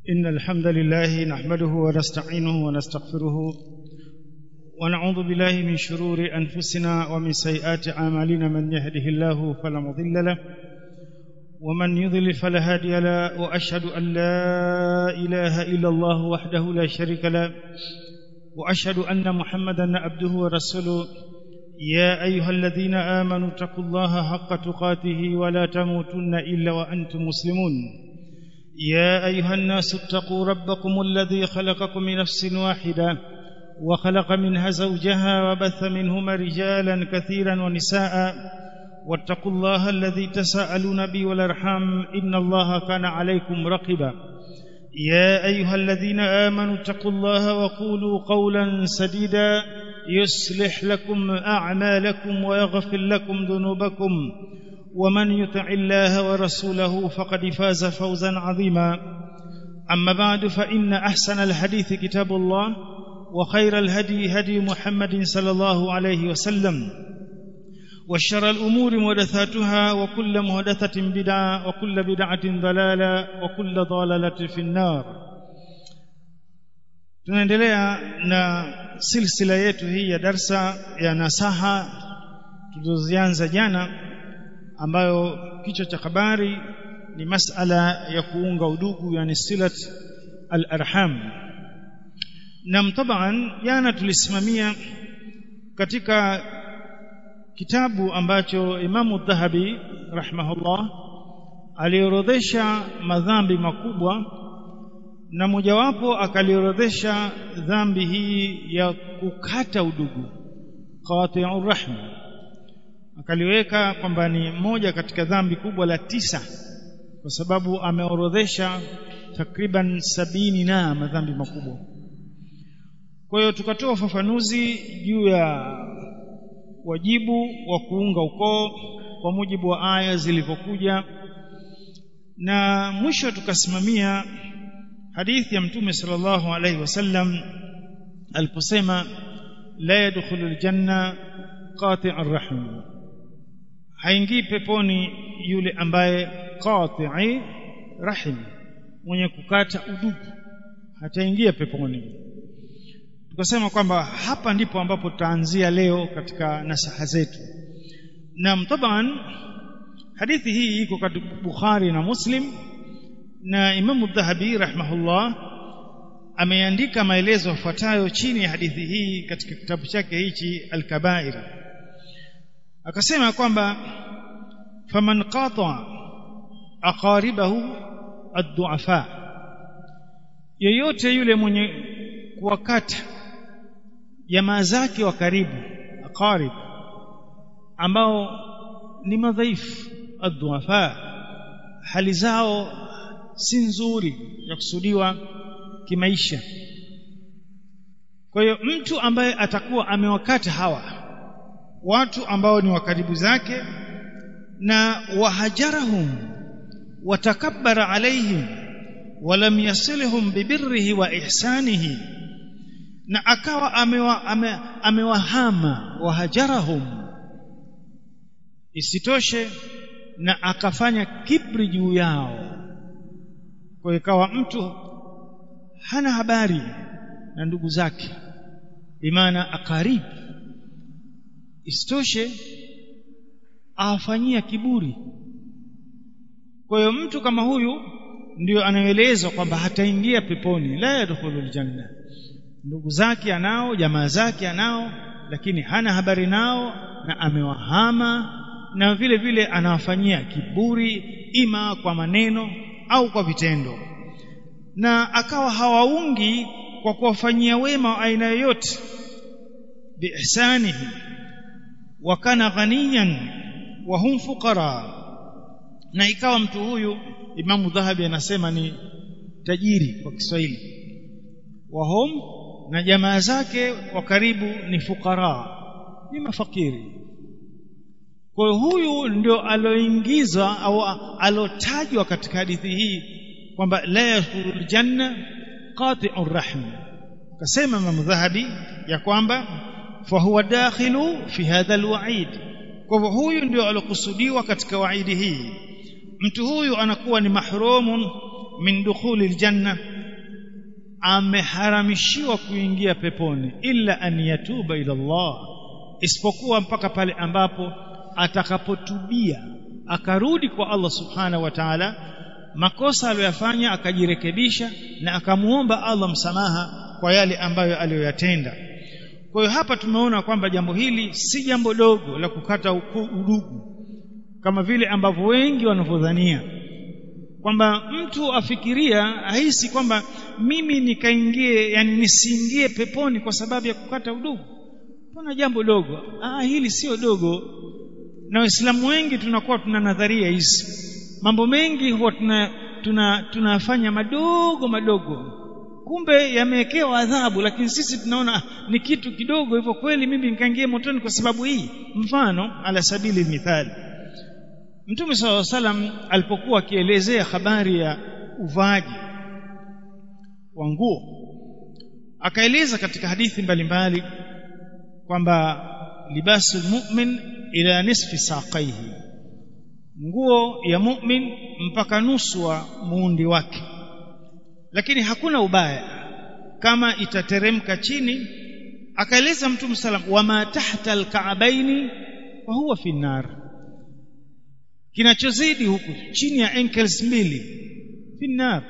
إن الحمد لله نحمده ونستعينه ونستغفره ونعوذ بالله من شرور أنفسنا ومن سيئات أعمالنا من يهده الله فلا مضل له ومن يضلل فلا هادي له وأشهد أن لا إله إلا الله وحده لا شريك له وأشهد أن محمدا عبده ورسوله يا أيها الذين آمنوا اتقوا الله حق تقاته ولا تموتن إلا وأنتم مسلمون يا أيها الناس اتقوا ربكم الذي خلقكم من نفس واحدة وخلق منها زوجها وبث منهما رجالا كثيرا ونساء واتقوا الله الذي تساءلون به والأرحام إن الله كان عليكم رقبا يا أيها الذين آمنوا اتقوا الله وقولوا قولا سديدا يصلح لكم أعمالكم ويغفر لكم ذنوبكم ومن يطع الله ورسوله فقد فاز فوزا عظيما أما بعد فإن أحسن الحديث كتاب الله وخير الهدي هدي محمد صلى الله عليه وسلم وشر الأمور محدثاتها وكل محدثة بدعة وكل بدعة ضلالة وكل ضلالة في النار tunaendelea na silsila yetu hii ya darsa ya nasaha tulizozianza jana ambayo kichwa cha habari ni masala ya kuunga udugu yani silat al-arham na taban jana tulisimamia katika kitabu ambacho Imamu Dhahabi rahimahullah aliorodhesha madhambi makubwa na mojawapo akaliorodhesha dhambi hii ya kukata udugu qati'ur rahm akaliweka kwamba ni moja katika dhambi kubwa la tisa kwa sababu ameorodhesha takriban sabini na madhambi makubwa kwa hiyo tukatoa ufafanuzi juu ya wajibu wa kuunga ukoo kwa mujibu wa aya zilivyokuja na mwisho tukasimamia hadithi ya mtume sallallahu alaihi wasallam aliposema la yadkhulu aljanna qati'ur rahm haingii peponi yule ambaye qati'i rahim mwenye kukata udugu hataingia peponi tukasema kwamba hapa ndipo ambapo tutaanzia leo katika nasaha zetu na taban hadithi hii iko katika Bukhari na Muslim na Imamu Dhahabi rahimahullah ameandika maelezo yafuatayo chini ya hadithi hii katika kitabu chake hichi Al-Kabair akasema kwamba faman qata aqaribahu ad-du'afa yeyote yule mwenye kuwakata jamaa zake wa karibu aqarib ambao ni madhaifu ad-du'afa hali zao si nzuri ya kusudiwa kimaisha kwa hiyo mtu ambaye atakuwa amewakata hawa watu ambao ni wakaribu zake na wahajarahum watakabbara alaihim walam yasilhum bibirrihi wa ihsanihi na akawa amewa, ame, amewahama wahajarahum isitoshe na akafanya kibri juu yao kwa ikawa mtu hana habari na ndugu zake imana akaribu isitoshe awafanyia kiburi kwa hiyo mtu kama huyu ndio anaelezwa kwamba hataingia peponi la yadkhulul janna ndugu zake anao jamaa zake anao lakini hana habari nao na amewahama na vile vile anawafanyia kiburi ima kwa maneno au kwa vitendo na akawa hawaungi kwa kuwafanyia wema aina yoyote biihsanihi wa kana ghaniyan wa hum fuqara na ikawa mtu huyu Imamu Dhahabi anasema ni tajiri kwa Kiswahili wa hum na jamaa zake wa karibu ni fukara ni mafakiri kwa hiyo huyu ndio aloingizwa au alotajwa katika hadithi hii kwamba la yadkhulul janna qati'ur rahm kasema Imam Dhahabi ya kwamba fa huwa dakhilu fi hadha alwa'id kwa hivyo huyu ndio alokusudiwa katika waidi hii mtu huyu anakuwa ni mahrumun min dukhuli aljanna ameharamishiwa kuingia peponi illa an yatuba ila Allah isipokuwa mpaka pale ambapo atakapotubia akarudi kwa Allah subhanahu wa ta'ala makosa aliyoyafanya akajirekebisha na akamuomba Allah msamaha kwa yale ambayo aliyoyatenda kwa hiyo hapa tumeona kwamba jambo hili si jambo dogo la kukata udugu kama vile ambavyo wengi wanavyodhania kwamba mtu afikiria ahisi kwamba mimi nikaingie yani nisiingie peponi kwa sababu ya kukata udugu kuna jambo dogo ah hili sio dogo na waislamu wengi tunakuwa tuna nadharia hizi mambo mengi huwa tuna tuna tunafanya madogo madogo kumbe yamewekewa adhabu lakini sisi tunaona ni kitu kidogo hivyo kweli mimi nikaingia motoni kwa sababu hii mfano ala sabili mithali Mtume SAW salam alipokuwa akielezea habari ya uvaaji wa nguo akaeleza katika hadithi mbalimbali kwamba libasu mu'min ila nisfi saqaihi nguo ya mu'min mpaka nusu wa muundi wake lakini hakuna ubaya kama itateremka chini akaeleza mtume salam wama tahta alka'baini fa huwa fi nar kinachozidi huku chini ya ankles mbili fi nar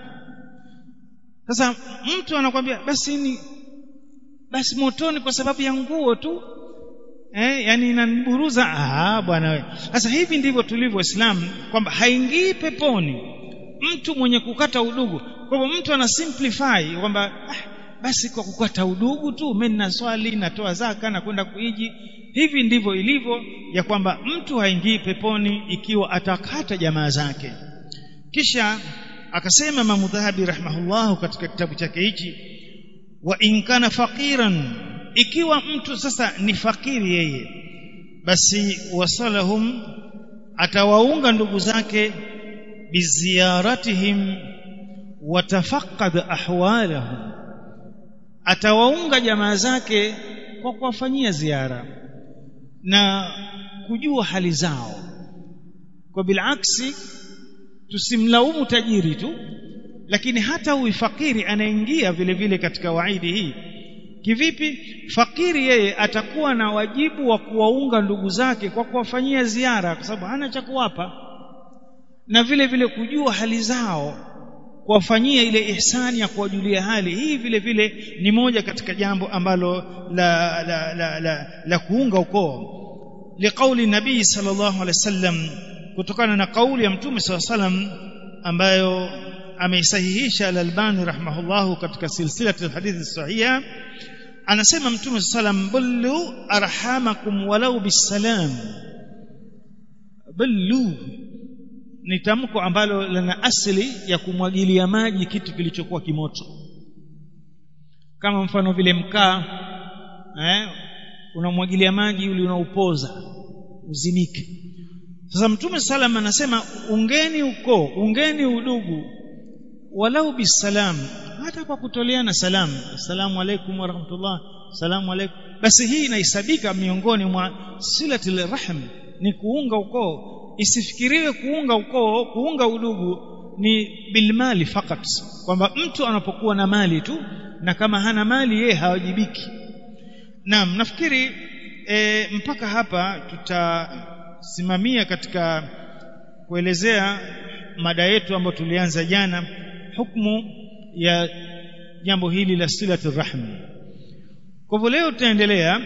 sasa mtu anakwambia basi ni basi motoni kwa sababu ya nguo tu eh yani inaniburuza ah bwana wewe sasa hivi ndivyo tulivyo waislamu kwamba haingii peponi mtu mwenye kukata udugu kwa hivyo mtu ana simplify kwamba ah, basi kwa kukata udugu tu mimi nina swali natoa zaka na kwenda kuiji hivi ndivyo ilivyo ya kwamba mtu haingii peponi ikiwa atakata jamaa zake kisha akasema Imam Dhahabi rahimahullahu katika kitabu chake hichi wa in kana faqiran ikiwa mtu sasa ni fakiri yeye basi wasalahum atawaunga ndugu zake biziyaratihim watafaqad ahwalahum atawaunga jamaa zake kwa kuwafanyia ziara na kujua hali zao kwa bilaksi tusimlaumu tajiri tu lakini hata huyu fakiri anaingia vile vile katika waidi hii kivipi fakiri yeye atakuwa na wajibu wa kuwaunga ndugu zake kwa kuwafanyia ziara kwa sababu hana cha kuwapa na vile vile kujua hali zao kuwafanyia ile ihsani ya kuwajulia hali hii vile vile ni moja katika jambo ambalo la la la, la, la kuunga ukoo liqauli nabii sallallahu alaihi wasallam kutokana na kauli ya mtume sallallahu alaihi wasallam ambayo ameisahihisha al-Albani rahimahullahu katika silsila hadithi sahiha anasema mtume sallam bullu arhamakum walau bisalam bullu ni tamko ambalo lina asili ya kumwagilia maji kitu kilichokuwa kimoto kama mfano vile mkaa eh unamwagilia maji ili unaupoza uzimike sasa mtume salam anasema ungeni ukoo ungeni udugu walau bisalam hata kwa kutoleana salamu assalamu alaikum warahmatullah assalamu alaikum basi hii inahesabika miongoni mwa silatul rahm ni kuunga ukoo isifikiriwe kuunga ukoo kuunga udugu ni bilmali fakat kwamba mtu anapokuwa na mali tu na kama hana mali yeye hawajibiki naam nafikiri e, mpaka hapa tutasimamia katika kuelezea mada yetu ambayo tulianza jana hukumu ya jambo hili la silatu rahmi kwa hivyo leo tutaendelea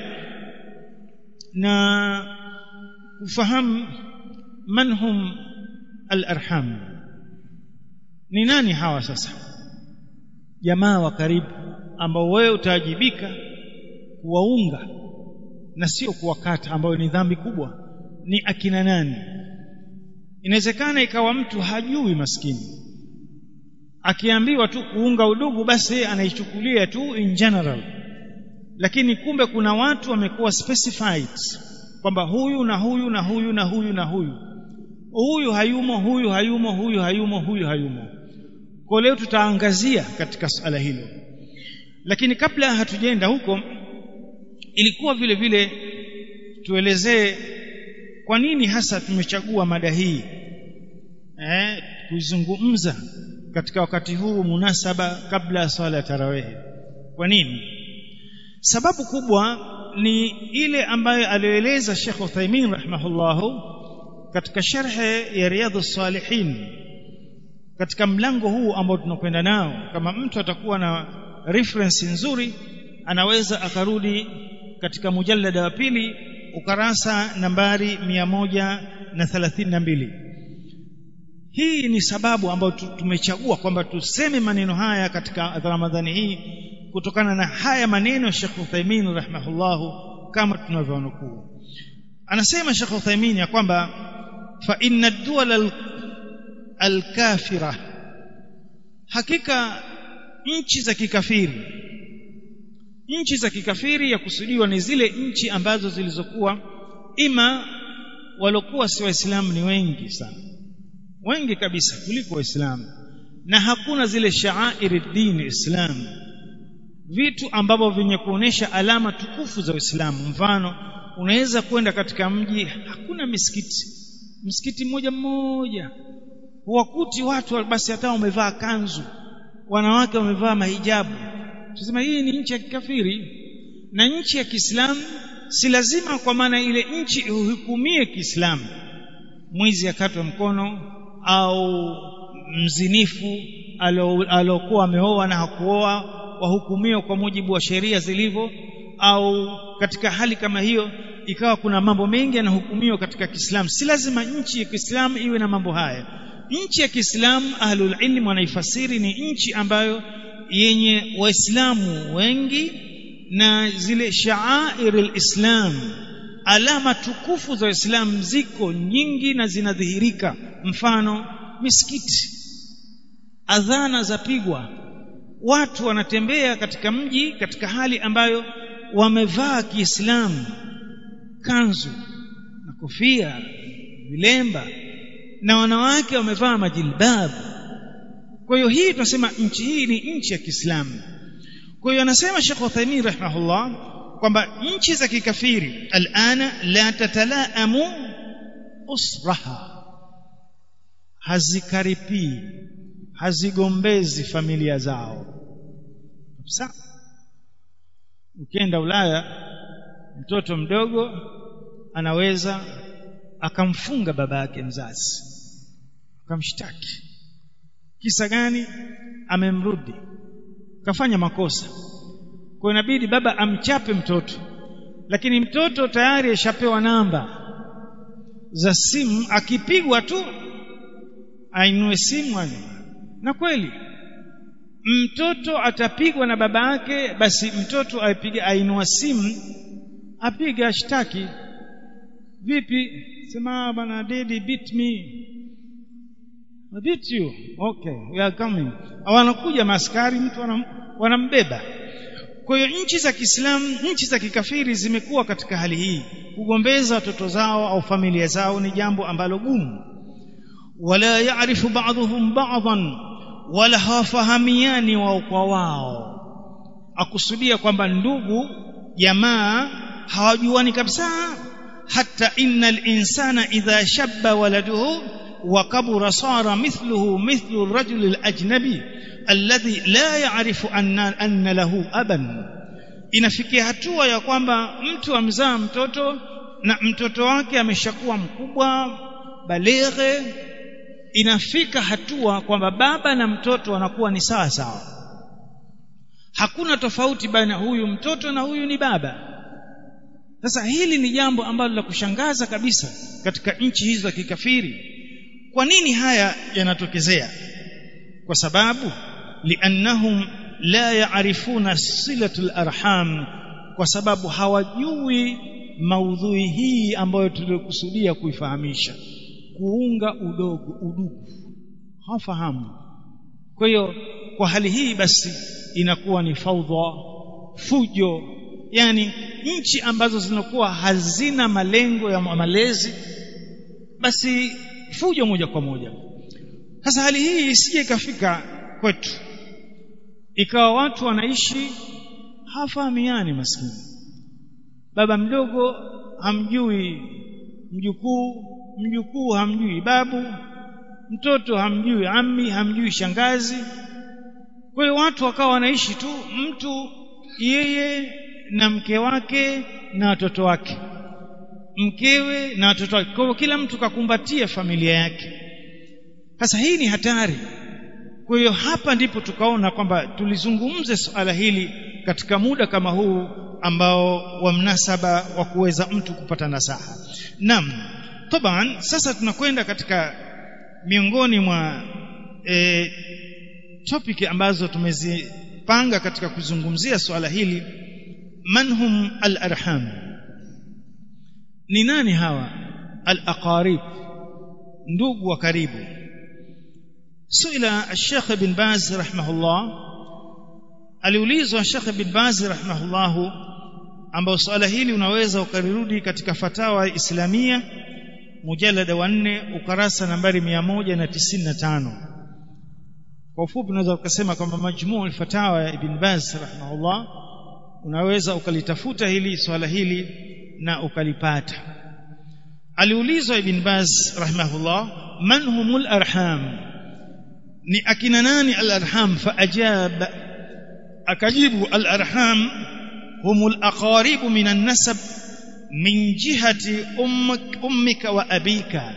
na kufahamu man hum al-arham ni nani hawa sasa jamaa wa karibu ambao wewe utaajibika kuwaunga na sio kuwakata ambayo ni dhambi kubwa ni akina nani inawezekana ikawa mtu hajui maskini akiambiwa tu kuunga udugu basi anaichukulia tu in general lakini kumbe kuna watu wamekuwa specified kwamba huyu na huyu na huyu na huyu na huyu huyu hayumo huyu hayumo huyu hayumo huyu hayumo kwa leo tutaangazia katika suala hilo lakini kabla hatujaenda huko ilikuwa vile vile tuelezee kwa nini hasa tumechagua mada hii eh kuizungumza katika wakati huu munasaba kabla ya swala ya tarawehi kwa nini sababu kubwa ni ile ambayo aliyoeleza Sheikh Uthaymeen rahimahullahu katika sharhe ya Riyadhus Salihin katika mlango huu ambao tunakwenda nao kama mtu atakuwa na reference nzuri anaweza akarudi katika mujallada wa pili ukarasa nambari mia moja na thelathini na mbili hii ni sababu ambayo tumechagua kwamba tuseme maneno haya katika Ramadhani hii kutokana na haya maneno Sheikh Uthaymeen rahimahullahu kama tunavyonukuu anasema Sheikh Uthaymeen ya kwamba fa inna ad-duwal al-kafira hakika nchi za kikafiri nchi za kikafiri ya kusudiwa ni zile nchi ambazo zilizokuwa ima walokuwa si waislamu ni wengi sana wengi kabisa kuliko waislamu na hakuna zile shaairi dini islam vitu ambavyo vyenye kuonesha alama tukufu za Uislamu mfano unaweza kwenda katika mji hakuna misikiti msikiti mmoja mmoja huwakuti watu basi hata wamevaa kanzu wanawake wamevaa mahijabu tusema hii ni nchi ya kikafiri na nchi ya Kiislamu si lazima kwa maana ile nchi uhukumie Kiislamu mwizi akatwe mkono au mzinifu alokuwa ameoa na hakuoa wahukumiwa kwa mujibu wa sheria zilivyo au katika hali kama hiyo ikawa kuna mambo mengi yanahukumiwa katika Kiislamu si lazima nchi ya Kiislamu iwe na mambo haya nchi ya Kiislamu ahlul ilm wanaifasiri ni nchi ambayo yenye waislamu wengi na zile shaair alislam alama tukufu za Uislamu ziko nyingi na zinadhihirika mfano misikiti adhana zapigwa watu wanatembea katika mji katika hali ambayo wamevaa Kiislamu kanzu na kofia vilemba na wanawake wamevaa majilbabu kwa hiyo hii tunasema nchi hii ni nchi ya Kiislamu kwa hiyo anasema Sheikh Uthaymeen rahimahullah kwamba nchi za kikafiri alana la tatalaamu usraha hazikaripii hazigombezi familia zao kabisa ukienda Ulaya mtoto mdogo anaweza akamfunga baba yake mzazi akamshtaki kisa gani amemrudi kafanya makosa kwa inabidi baba amchape mtoto lakini mtoto tayari ashapewa namba za simu akipigwa tu ainue simu na kweli mtoto atapigwa na baba yake basi mtoto aipige ainua simu apige ashtaki vipi sema bana daddy beat me I beat you okay we are coming wanakuja maskari mtu wanam, wanambeba kwa hiyo nchi za Kiislamu nchi za kikafiri zimekuwa katika hali hii kugombeza watoto zao au familia zao ni jambo ambalo gumu wala yaarifu ba'dhum ba'dhan wala hawafahamiani wao kwa wao akusudia kwamba ndugu jamaa hawajuani kabisa hata innal insana idha shabba waladuhu wa kabura sara mithluhu mithlu ar-rajul al-ajnabi alladhi la ya'rifu anna, anna lahu aban inafikia hatua ya kwamba mtu amzaa mtoto na mtoto wake ameshakuwa mkubwa balighe inafika hatua kwamba baba na mtoto wanakuwa ni sawa sawa hakuna tofauti baina huyu mtoto na huyu ni baba sasa hili ni jambo ambalo la kushangaza kabisa katika nchi hizo za kikafiri kwa nini haya yanatokezea kwa sababu liannahum la yaarifuna silatul arham kwa sababu hawajui maudhui hii ambayo tuliokusudia kuifahamisha kuunga udogo udugu hawafahamu kwa hiyo kwa hali hii basi inakuwa ni faudha fujo yani nchi ambazo zinakuwa hazina malengo ya malezi basi fujo moja kwa moja sasa hali hii isije ikafika kwetu ikawa watu wanaishi hafahamiani maskini baba mdogo hamjui mjukuu mjukuu hamjui babu mtoto hamjui ammi hamjui shangazi kwa hiyo watu wakawa wanaishi tu mtu yeye na mke wake na watoto wake mkewe na watoto wake kwa hiyo kila mtu kakumbatia familia yake sasa hii ni hatari kwa hiyo hapa ndipo tukaona kwamba tulizungumze suala hili katika muda kama huu ambao wa mnasaba wa kuweza mtu kupata nasaha naam taban sasa tunakwenda katika miongoni mwa e, topic ambazo tumezipanga katika kuzungumzia swala hili manhum al-arham ni nani hawa al-aqarib ndugu wa karibu suila al-sheikh bin baz rahimahullah aliulizwa sheikh bin baz rahimahullah ambao swala hili unaweza ukarudi katika fatawa islamia mujalada wa 4 ukarasa nambari 195 kwa ufupi unaweza ukasema kwamba majmuu al-fatawa ya ibn baz rahimahullah unaweza ukalitafuta hili swala hili na ukalipata aliulizwa ibn baz rahimahullah man humul arham ni akina nani al-arham faajab akajibu al-arham humul aqarib min an-nasab min jihati ummik, ummika wa abika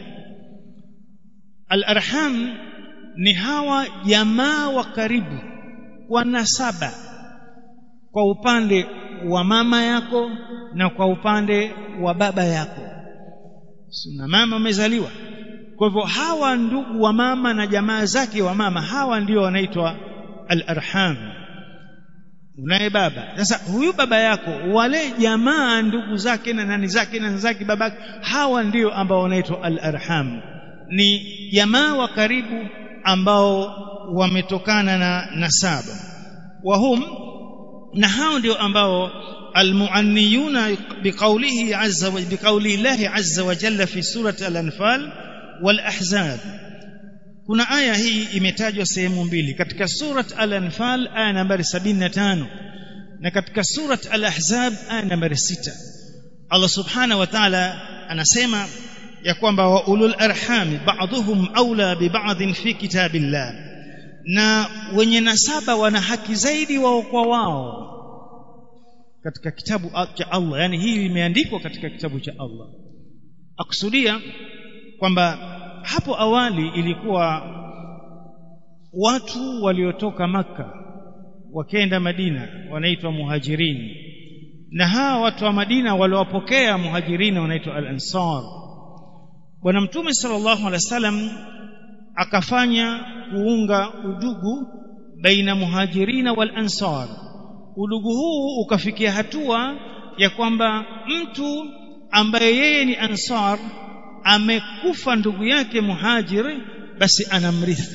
al-arham ni hawa jamaa wa karibu kwa nasaba kwa upande wa mama yako na kwa upande wa baba yako na mama umezaliwa kwa hivyo hawa ndugu wa mama na jamaa zake wa mama hawa ndio wanaitwa al-arham unaye baba sasa huyu baba yako wale jamaa ndugu zake na nani zake na zake babake hawa ndio ambao wanaitwa al-arham ni jamaa wa karibu ambao wametokana na nasaba wahum na hao ndio ambao almuanniyuna biqaulihi azza wa biqauli Allah azza wa jalla fi surati al-anfal wal ahzab kuna aya hii imetajwa sehemu mbili katika surat al-anfal aya nambari 75 na katika surat al-ahzab aya nambari 6 Allah subhanahu wa ta'ala anasema ya kwamba wa ulul arham ba'dhum aula bi ba'dhin fi kitabillah na wenye nasaba wana haki zaidi wao kwa wao katika kitabu cha Allah yani hii imeandikwa katika kitabu cha Allah akusudia kwamba hapo awali ilikuwa watu waliotoka maka wakenda Madina wanaitwa muhajirin na hawa watu wa Madina waliowapokea muhajirin wanaitwa al-ansar bwana mtume sallallahu alaihi wasallam akafanya kuunga udugu baina muhajirina wal ansar udugu huu ukafikia hatua ya kwamba mtu ambaye yeye ni ansar amekufa ndugu yake muhajiri basi anamrithi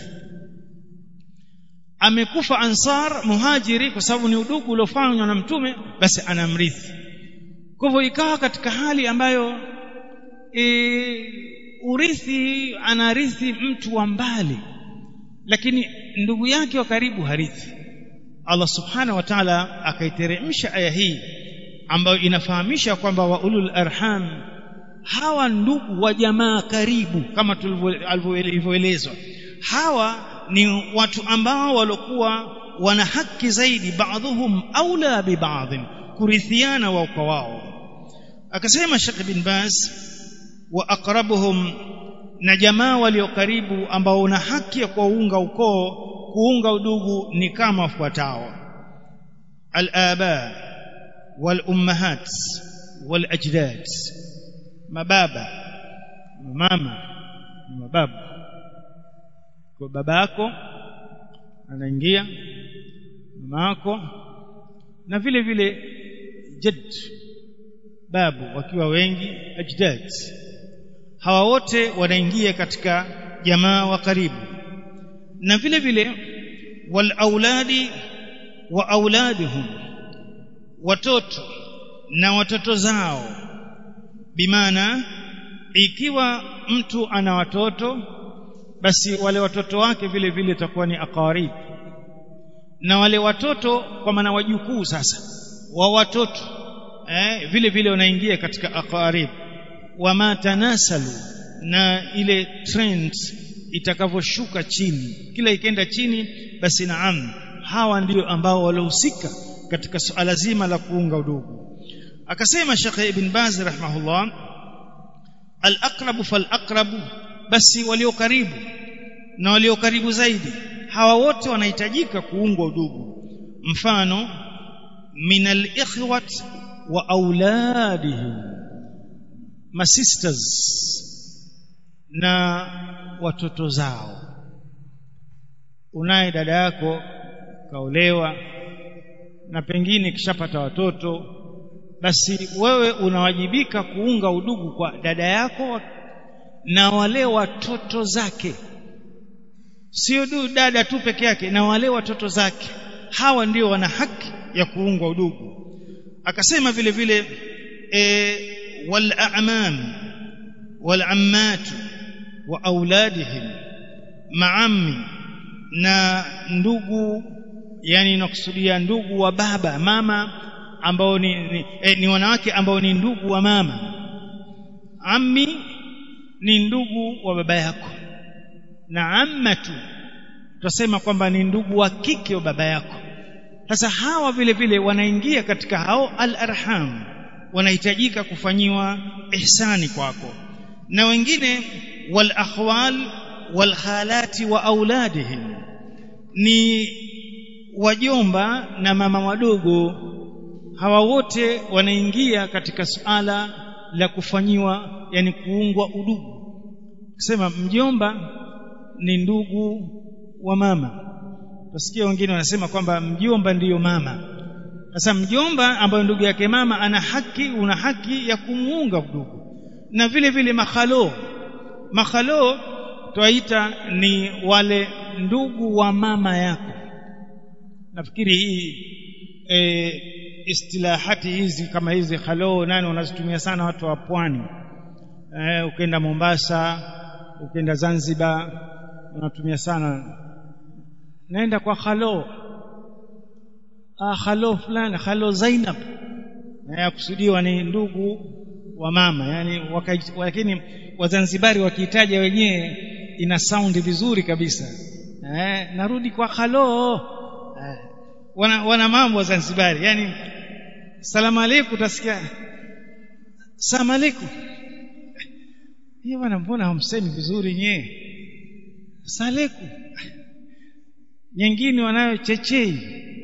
amekufa ansar muhajiri kwa sababu ni udugu uliofanywa na mtume basi anamrithi kwa hivyo ikawa katika hali ambayo e, urithi anarithi mtu wa mbali lakini ndugu yake wa karibu harithi Allah subhanahu wa ta'ala akaiteremsha aya hii ambayo inafahamisha kwamba wa ulul arham hawa ndugu wa jamaa karibu kama tulivyoelezwa hawa ni watu ambao walikuwa wana haki zaidi baadhuhum aula bi baadhin kurithiana wao kwa wao akasema Sheikh bin Baz wa aqrabuhum na jamaa walio karibu ambao una haki ya kuunga ukoo kuunga udugu ni kama wafuatao al-aba wal ummahat wal ajdad mababa mama mababu kwa baba yako anaingia mama yako na vile vile jad babu wakiwa wengi ajdad hawa wote wanaingia katika jamaa wa karibu na vile vile wal auladi wa auladuhum watoto na watoto zao bimaana ikiwa mtu ana watoto basi wale watoto wake vile vile takuwa ni aqarib na wale watoto kwa maana wajukuu sasa wa watoto eh, vile vile wanaingia katika aqarib wama tanasalu na ile trend itakavyoshuka chini kila ikenda chini basi naam hawa ndio ambao waliohusika katika suala zima la kuunga udugu akasema Sheikh Ibn Baz rahimahullah al-aqrabu fal-aqrabu basi walio karibu na walio karibu zaidi hawa wote wanahitajika kuungwa udugu mfano min al-ikhwat wa auladihim ma sisters na watoto zao unaye dada yako kaolewa na pengine kishapata watoto basi wewe unawajibika kuunga udugu kwa dada yako na wale watoto zake sio du dada tu peke yake na wale watoto zake hawa ndio wana haki ya kuungwa udugu akasema vile vile e, wal a'mam wal ammat wa auladihim maammi na ndugu yani nakusudia ndugu wa baba mama ambao ni, ni, eh, ni wanawake ambao ni ndugu wa mama ammi ni ndugu wa baba yako na ammatu tutasema kwamba ni ndugu wa kike wa baba yako sasa hawa vile vile wanaingia katika hao al-arham wanahitajika kufanyiwa ihsani kwako na wengine wal akhwal wal khalati wa auladihim ni wajomba na mama wadogo hawa wote wanaingia katika suala la kufanyiwa yani kuungwa udugu kusema mjomba ni ndugu wa mama Tusikia wengine wanasema kwamba mjomba ndiyo mama. Sasa mjomba ambaye ndugu yake mama ana haki, una haki ya kumuunga ndugu. Na vile vile makhalo. Makhalo twaita ni wale ndugu wa mama yako. Nafikiri hii e, istilahati hizi kama hizi khalo nani wanazitumia sana watu wa pwani. E, ukenda Mombasa, ukenda Zanzibar wanatumia sana naenda kwa khalo ah khalo fulani khalo Zainab na kusudiwa ni ndugu wa mama yani waka, lakini wazanzibari wakihitaja wenyewe ina sound vizuri kabisa eh, narudi kwa khalo eh, wana, wana mambo wa Zanzibari yani salamu alaykum utasikia salamu alaykum hiyo bwana mbona hamsemi vizuri nyewe salamu nyingine wanayo chechei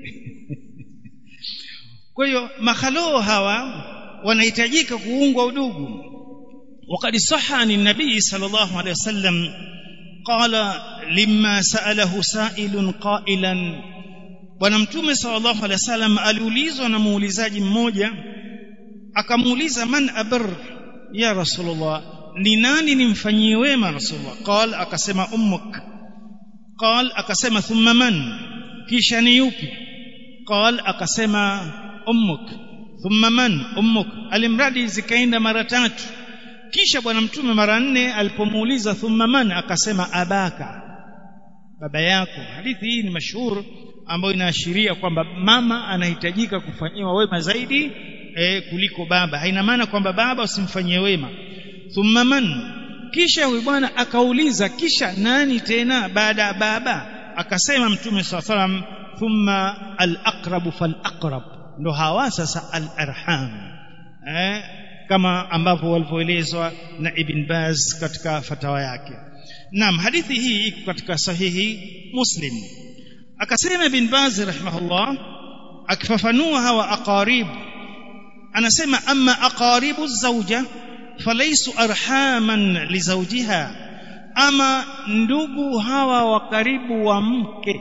kwa hiyo makhaloo hawa wanahitajika kuungwa udugu وقد صح عن النبي صلى الله عليه وسلم قال لما سأله سائل قائلا bwana mtume sallallahu alaihi wasallam aliulizwa na muulizaji mmoja akamuuliza man abr ya rasulullah ni nani nimfanyie wema rasulullah qal akasema ummuk qal akasema thumma man kisha ni yupi qal akasema ummuk thumma man ummuk alimradi zikaenda mara tatu kisha bwana mtume mara nne alipomuuliza thumma man akasema abaka baba yako hadithi hii ni mashuhuri ambayo inaashiria kwamba mama anahitajika kufanyiwa wema zaidi e, kuliko baba haina maana kwamba baba usimfanyie wema thumma man kisha huyu bwana akauliza kisha nani tena baada ya baba akasema mtume saa salam thumma al-aqrabu fal-aqrab ndo hawa sasa al-arham eh, kama ambavyo walivyoelezwa na Ibn Baz katika fatawa yake naam hadithi hii iko katika sahihi Muslim akasema Ibn Baz rahimahullah akifafanua hawa aqarib anasema amma aqaribu zawja falaysu arhaman lizawjiha ama ndugu hawa wa karibu wa mke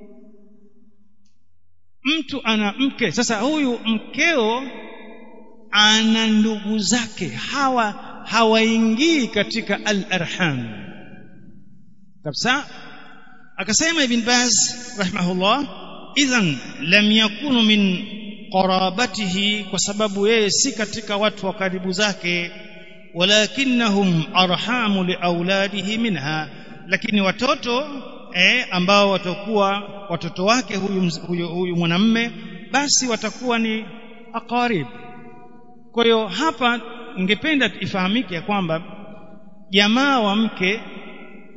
mtu ana mke sasa huyu mkeo ana ndugu zake hawa hawaingii katika al-arham kabisa akasema ibn baz rahimahullah idhan lam yakunu min qarabatihi kwa sababu yeye si katika watu wa karibu zake walakinnahum arhamu liauladihi minha lakini watoto eh, ambao watakuwa watoto wake huyu, huyu, huyu mwanamme basi watakuwa ni aqarib kwa hiyo hapa ningependa ifahamike ya kwamba jamaa wa mke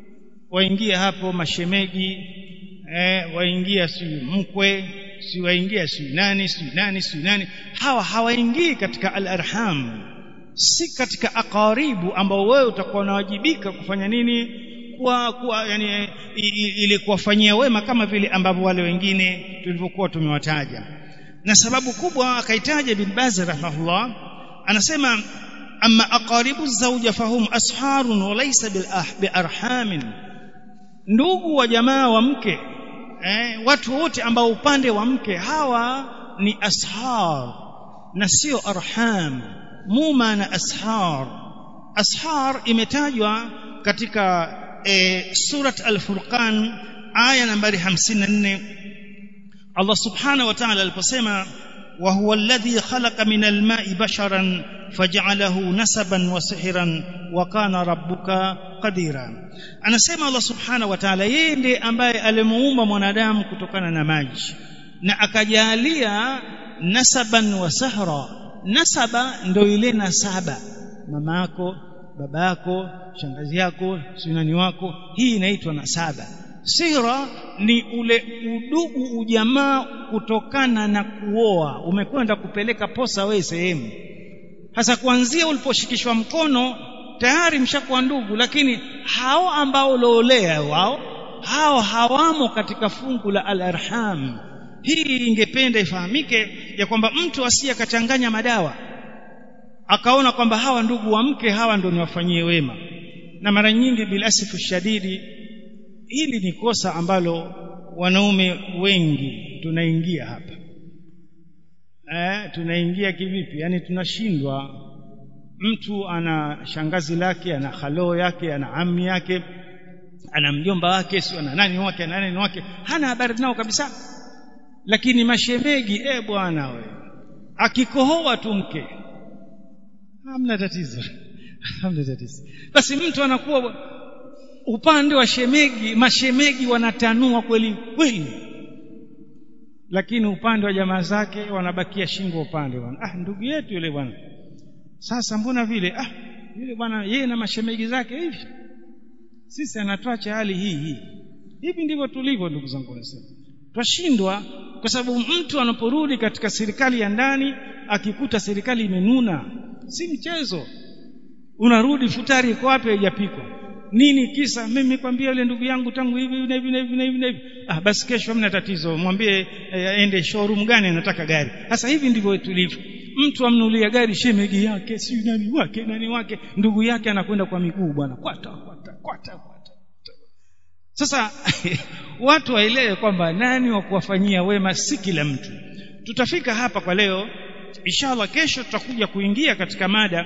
waingia hapo mashemegi eh, waingia si mkwe si waingia si nani si nani si nani hawa hawaingii katika al-arham si katika aqaribu ambao wewe utakuwa unawajibika kufanya nini kuwa, kuwa yani ili kuwafanyia wema kama vile ambavyo wale wengine tulivyokuwa tumewataja na sababu kubwa akaitaja bin Baz rahimahullah anasema amma aqaribu zawja fahum asharun wa laysa bil biarhamin ndugu wa jamaa wa mke eh, watu wote ambao upande wa mke hawa ni ashar na sio arham muma na ashar ashar imetajwa katika e, surat al-furqan aya nambari 54 Allah subhanahu wa ta'ala aliposema wa huwa alladhi khalaqa min al-ma'i basharan faj'alahu nasaban wa sihran wa kana rabbuka qadira anasema Allah subhanahu wa ta'ala yeye ndiye ambaye alimuumba mwanadamu kutokana na maji na akajalia nasaban wa sahra nasaba ndio ile nasaba mama yako baba yako shangazi yako sunani wako hii inaitwa nasaba sihra ni ule udugu ujamaa kutokana na kuoa umekwenda kupeleka posa wewe sehemu hasa kuanzia uliposhikishwa mkono tayari mshakuwa ndugu lakini hao ambao loolea wao hao hawamo katika fungu la al-arham hii ingependa ifahamike ya kwamba mtu asiye akachanganya madawa akaona kwamba hawa ndugu wa mke hawa ndio niwafanyie wema na mara nyingi bilasifu shadidi hili ni kosa ambalo wanaume wengi tunaingia hapa eh, tunaingia kivipi yani tunashindwa mtu ana shangazi lake ana haloo yake ana ammi yake ana mjomba wake sio ana nani wake ana nani wake hana habari nao kabisa lakini mashemegi eh bwana we akikohoa tu mke hamna tatizo hamna tatizo basi mtu anakuwa upande wa shemegi mashemegi wanatanua kweli kweli lakini upande wa jamaa zake wanabakia shingo upande bwana ah ndugu yetu yule bwana sasa mbona vile ah yule bwana yeye na mashemegi zake hivi sisi anatuacha hali hii hii hivi ndivyo tulivyo ndugu zangu nasema twashindwa kwa sababu mtu anaporudi katika serikali ya ndani akikuta serikali imenuna si mchezo unarudi futari iko wapi haijapikwa nini kisa mimi kwambia yule ndugu yangu tangu hivi na hivi na hivi na hivi na hivi ah basi kesho hamna tatizo mwambie aende eh, showroom gani anataka gari sasa hivi ndivyo tulivyo mtu amnulia gari shemegi yake si nani wake nani wake ndugu yake anakwenda kwa miguu bwana kwata kwata kwata kwata sasa watu waelewe kwamba nani wa kuwafanyia wema si kila mtu tutafika hapa kwa leo inshallah kesho tutakuja kuingia katika mada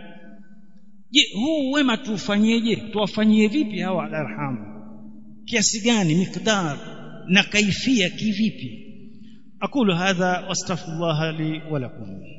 je huu wema tuufanyeje tuwafanyie vipi hawa alarhamu kiasi gani miqdar na kaifia kivipi aqulu hadha wastaghfirullah li wa lakum